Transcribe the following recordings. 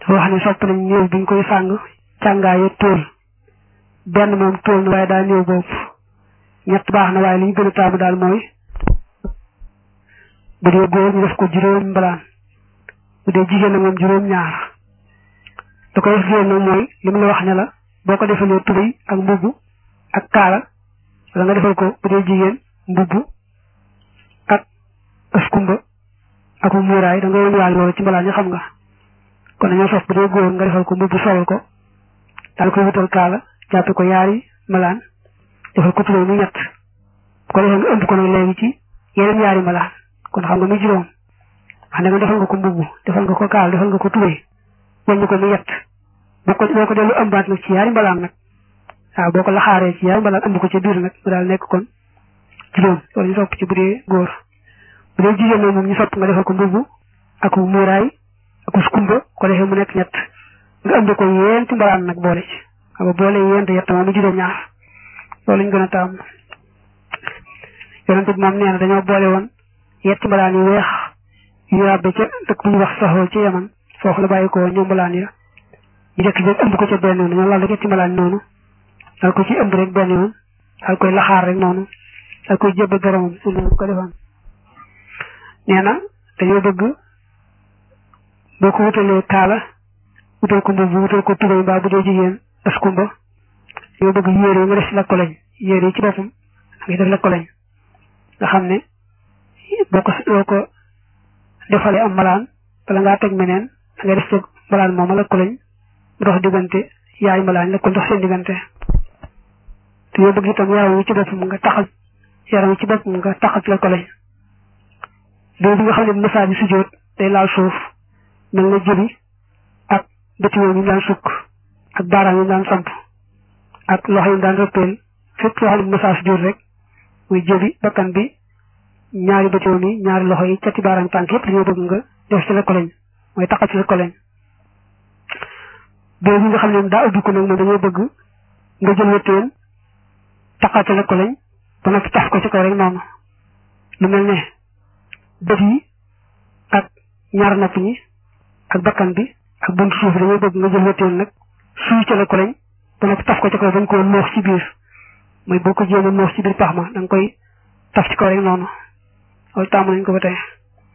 dafa wax ne sopp nañ néew biñ koy sàng càngaaye tóol benn moom tóol na waaye daa néew bopp ñett baax na waaye li ñu gën a taamu daal mooy bu dee góor ñu def ko juróom mbalaan bu dee jigéen na moom juróom ñaar da koy def nag mooy li mu la wax ne la boo ko defalee tubéy ak mbubb ak kaala wala nga defal ko bu dee jigéen mbubb ak ëskumba ak mu muuraay da nga woon waale loolu ci mbalaan yi xam nga kon dañoo sof bu dee góor nga defal ko mbubb solal ko daal koy wutal kaala jàppe ko yaari malaan defal ko tubéy mu ñett bu ko defee nga ëmb ko nag léegi ci yeneen yaari malaan kon xam nga muy juróom wax ne nga defal nga ko mbubb defal nga ko kaala defal nga ko tubéy wàññi ko mu yett boo ko boo ko dellu ëmbaat nag ci yaari mbalaan nag waaw boo ko laxaaree ci yaari mbalaan ëmb ko ca biir nag mu daal nekk kon juróom loolu ñu sopp ci bu dee góor bu dee jigéen nag moom ñu sopp nga defal ko mbubb ak muuraay ak skumba ko defee mu nekk ñett nga ëmb ko yéenti mbalaan nag boole ci xam nga boole yéent yett moom mu juróom ñaar loolu ñu gën a taam yonente bi moom nee na dañoo boole woon yetti mbalaan yu weex yu ràbbe ca dëkk bu ñu wax saxoo ci yaman foofu la bàyyi ko ñoom mbalaan ya ñu jëkk jëkk ëmb ko ca benn yoon dañoo lal rek yetti mbalaan noonu dal ko ci ëmb rek benn yoon dal koy laxaar rek noonu dal koy jébbal boromam su noonu ko defaan nee na dañoo bëgg boo ko wutalee kaala wutal ko mbubb wutal ko tubéy mbaa bu dee jigéen askumba dañoo bëgg yére yi nga def ci lakko lañ yére yi ci boppam da ngay def lakko lañ nga xam ne boo ko boo ko defalee am malaan bala ngaa teg meneen da ngay def ci malaan mooma lakko lañ mu dox diggante yaay malaan la ko dox seen diggante te yoo bëgg itam yaram wi ci boppam nga taxal yaram wi ci boppam nga taxal ci lakko lañ boobu nga xam ne masaa bi sujjóot day laal suuf mel na jëbi ak bëti yi ñu daan sukk ak baaraam yi daan samp ak loxo yi daan rëppeel fépp foo xam ne masaa sujjóot rek muy jëbi bakkan bi ñaari bëti yi ñaari loxo yi cati baaraam tànk yëpp dañoo bëgg nga def ci lakko lañ mooy taxal ci lakko lañ boobu nga xam ne daa ubbi ko nag moom dañoo bëgg nga jël wëttéen taxal ci lakko lañ ba noppi taf ko ci kaw rek noonu lu mel ne bët yi ak ñaar nopp ñi ak bakkan bi ak buntu suuf dañoo bëgg nga jël wëttéen nag suy ca lakko lañ ba noppi taf ko ci kaw bañ koo noox ci biir mooy boo ko jéem a noox ci biir pax ma da nga koy taf ci kaw rek noonu loolu tàmm nañ ko ba tey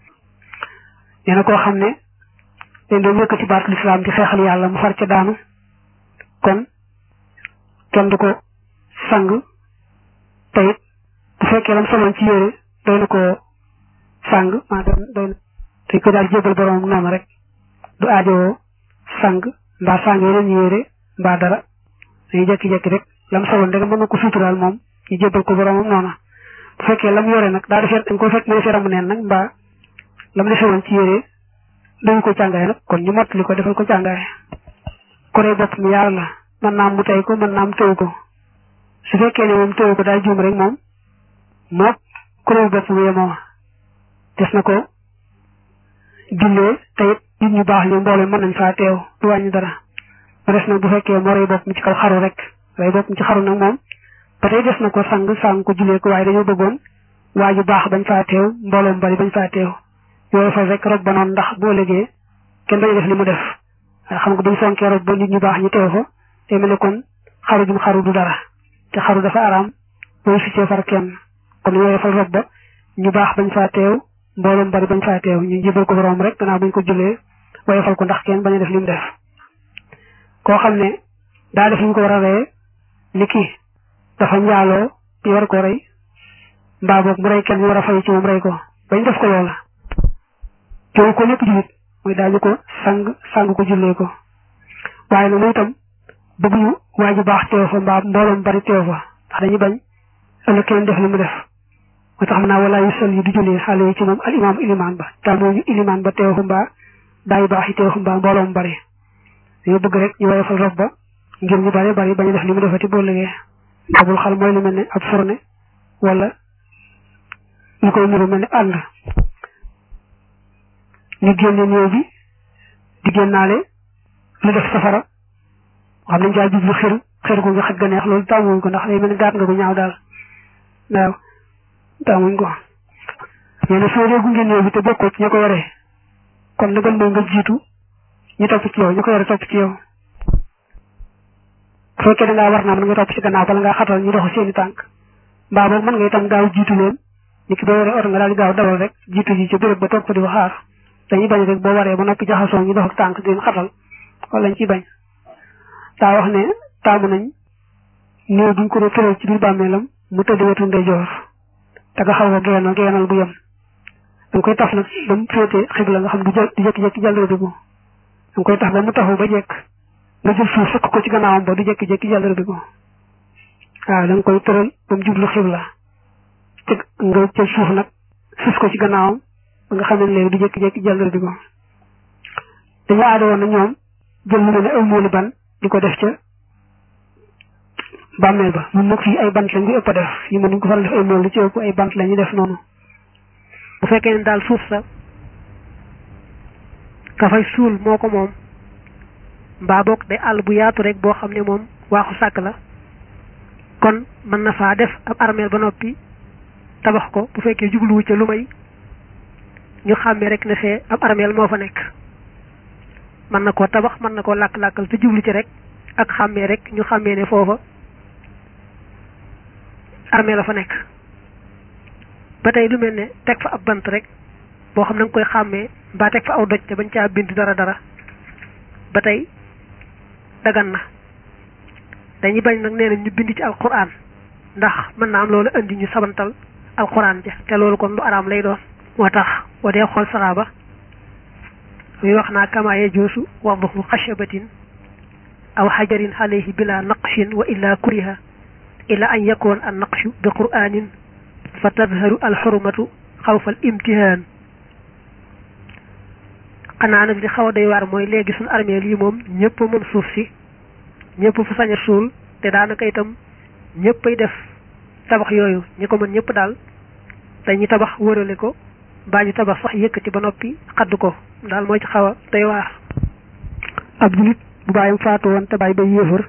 nee na koo xam ne dañ doon yëkkati baatu lislaam di xeexal yàlla mu far ca daanu kon kenn du ko sang te it bu fekkee lam soloon ci yére doy na ko sang maa doy doy na dañ ko daal jébal borom noonu rek du aajowoo sang mbaa sang yeneen yére mbaa dara dañuy jekki-jekki rek lam soloon rek mën na ko suturaal moom ñu jébal ko boromam noonu bu fekkee lam yore nag daa defee dañ ko fekk mu defee ramu neen nag mbaa lam defee woon ci yére dañu ko càngaay nag kon ñu mottali ko defal ko càngaay koree bopp mi yàlla la mën naa am mu tey ko mën naa am tëw ko su fekkee ne moom tëw ko daal juum rek moom mook koree bopp mi yemoo des na ko jullee te it nit ñu baax ñu mbooloo mën nañ faa teew du wàññi dara mu des nag bu fekkee moo rey bopp mi ci kaw xaru rek rey bopp mi ci xaru nag moom ba tey des na ko sang sang ko jullee ko waaye dañoo bëggoon waa ju baax bañ faa teew mbooloo mu bari bañ faa teew yooyu fal rek rob ba noonu ndax boo légee kenn bañu def li mu def waaye xam nga buñ fonkee rob ba nit ñu baax ñu teew fa te mel ne kon xaru jum xaru du dara te xaru dafa araam booy ficee far kenn kon yooyu fal rob ba ñu baax bañ faa teew mbooloo mu bari bañ faa teew ñu jébal ko borom rek gannaaw buñ ko jullee waaye fal ko ndax kenn bañu def li mu def koo xam ne daa def ñu ko war a reye ni kii dafa njaaloo ñu war ko rey mbaa boog mu rey kenn ñu war a fay ci moom rey ko bañ def ko loola teew ko lépp jullit mooy daañu ko sang sang ko jullee ko waaye nag moom itam bëgguñu waa ju baax teew fa mbaa mbooloom bari teew fa ndax dañuy bañ ëllëg kenn def li mu def moo tax xam naa wala yu sol yi du jullee xale yi ci moom al imaam ilimaan ba te mooñu ilimaan ba teew fa mbaa daa yu baax yi teew fa mbaa mbooloom bari dañoo bëgg rek ñu woyofal rob ba ngir ñu bari bari bañ a def li mu defati boo liggéey abul xal mooy lu mel ne ab fourne wala ñu koy niru mel ne ànd ñu génne néew bi di génnaale lu def safara xam nañ caa jublu xir xir gu nga xaj ga neex loolu tàmmuñ ko ndax day mel ne gaat nga ko ñaaw daal waaw tàmmuñ ko nee na soo dee gunge néew bi te bokkoo ci ña ko yore kon la gën mooy nga jiitu ñu topp ci yow ñu ko yore topp ci yow bu fekkee da ngaa war naa mën nga topp ci gannaaw bala ngaa xatal ñu dox seeni tànk mbaa boog mën nga itam gaaw jiitu leen ni ki boo yore oto nga daal di gaaw dawal rek jiitu ji ca béréb ba toog ko di ko xaar dañuy bañ rek boo waree ba noppi jaxasoo ñu dox ak tànk di leen xatal wala lañ ciy bañ daa wax ne taamu nañ néew duñ ko doon tëral ci biir bàmmeelam mu tëdd wetu ndeyjoor te nga xaw a geenal geenal bu yem danga koy taf nag ba mu féete xibla nga xam du jë du jékki-jékki jàllale ko danga koy tax ba mu taxaw ba jekk nga jël suuf fekk ko ci gannaawam ba du jékki-jékki jàllale ko waaw da nga koy tëral ba mu jublu xibla te nga jël suuf nag suuf ko ci gannaawam ba nga xam ne léegi du jékki-jékki jàllale ko dañu aada woon na ñoom jël lu mel ne ay mooli ban di ko def ca bàmmeel ba ñun nag fii ay bant lañ ko ëpp a def yi mën nañ ko faral def ay mool lu ci ëpp ay bant la ñuy def noonu bu fekkee ne daal suuf sa ka fay suul moo ko moom mbaa boog day àll bu yaatu rek boo xam ne moom waaxu sàkk la kon mën na faa def ab armeel ba noppi tabax ko bu fekkee jubluwu ca lu may ñu xàmmee rek ne fee ab armeel moo fa nekk mën na koo tabax mën na koo làkk-làkkal te jublu ci rek ak xàmmee rek ñu xàmmee ne foofa armée la fa nekk ba tey lu mel ne teg fa ab bant rek boo xam na nga koy xàmmee mbaa teg fa aw doj te bañ caa bind dara dara ba tey dagan na dañuy bañ nag nee na ñu bind ci alquran ndax mën naa am loolu indi ñu sabantal alquran ja te loolu kon lu araam lay doon moo tax wa dee xool saxaaba muy wax naa kamaaye joosu wadduhu xashabatin aw xajarin alayhi bila naqshin wa illa kuriha ila an yakun an naqshu bi qur'anin fa tadharu al xurmatu xawfa al imtihaan xanaa nag li xaw a doy waar mooy léegi suñu armée lii moom ñëpp moom suuf si ñëpp fa sañ a suul te daanaka itam ñëppay def tabax yooyu ñi ko mën ñëpp daal dañuy tabax wërale ko mbaa ñu tabax sax yëkkati ba noppi xadd ko daal mooy ci xaw a doy waar ab julit bu bàyyam faatu woon te bàyyi bay yéefar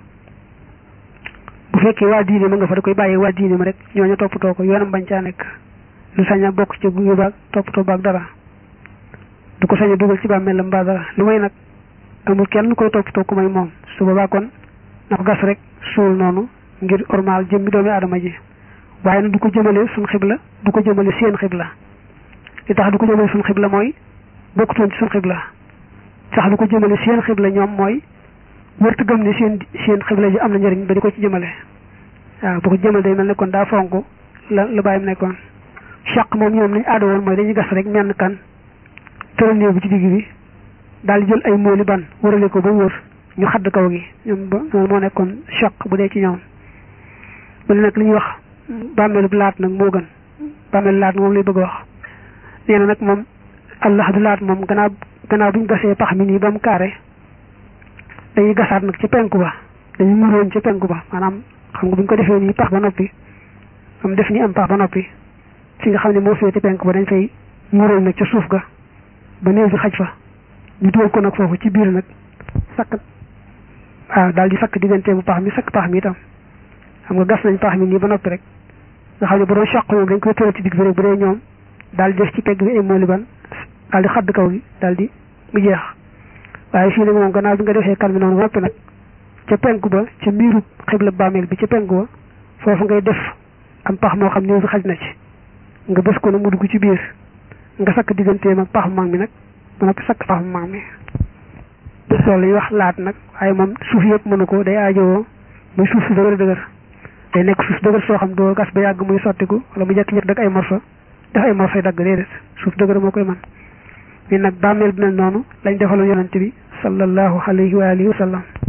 bu fekkee waa diine ma nga fa da koy bàyyee waa diine ma rek ñooñu toppatoo ko yoonam bañ caa nekk lu sañ a bokk ci gunge baag toppatoo baag dara du ko sañ a dugal ci bàmmeelam mbaa dara lu may nag amul kenn koy toppatoo ku may moom su boobaa kon na ko gas rek suul noonu ngir ormaal jëmmi doomi aadama ji waaye nag du ko jëmale suñ xibla du ko jëmale seen xibla li tax du ko jëmale suñ xibla mooy bokkutoon ci suñ xibla sax du ko jëmale seen xibla ñoom mooy wërtu gëm ne seen seen xibla ji am na njëriñ ba di ko ci jëmale waaw bu ko jëmale day mel ne kon daa fonk la la bàyyim nekkoon chaq moom ñoom nañ aada woon mooy dañuy gas rek menn kan tëral néew bi ci digg bi daal di jël ay mooli ban wërale ko ba wër ñu xadd kaw gi ñoom ba loolu moo nekkoon chaq bu dee ci ñoom mu ne nag li ñuy wax bàmmeelu laat nag moo gën bàmmeelu laat moom lay bëgg a wax nee na nag moom allah du laat moom gannaaw gannaaw bu ñu gasee pax mi nii ba mu kaare dañuy gasaat nag ci penku ba dañuy muroon ci penku ba maanaam xam nga bu ñu ko defee nii pax ba noppi am def ni am pax ba noppi fi nga xam ne moo féete penku ba dañ fay muroon nag ca suuf ga ba néew bi xaj fa ñu dugal ko nag foofu ci biir nag sakk waaw daal di sakk diggante bu pax mi sakk pax mi itam xam nga gas nañ pax mi nii ba noppi rek nga xam ne bu doon choq moom dañ koy tëral ci digg bi rek bu dee ñoom daal di def ci pegg bi ay mooli ban daal di xadd kaw gi daal di mu jeex waaye fii nag moom gannaaw bi nga defee kan bi noonu ba noppi nag ca penku ba ca miiru xibla bàmmeel bi ca penku ba foofu ngay def am pax moo xam néew bi xaj na ci nga bës ko nag mu dugg ci biir nga sakk digganteem ak pax mag mi nag ba noppi sakk pax mag mi loolu la ñuy wax laat nag waaye moom suuf yëpp mënu ko day aajowoo muy suuf si dëgër dëgër day nekk suuf dëgër soo xam doo gas ba yàgg muy sottiku wala mu jekk-jekk dag ay morso def ay morso dagg déedéet suuf dëgër moo koy man mi nag bàmmeel bi mel noonu lañ defaloon yonante bi sallallahu alayhi wa alihi wa sallam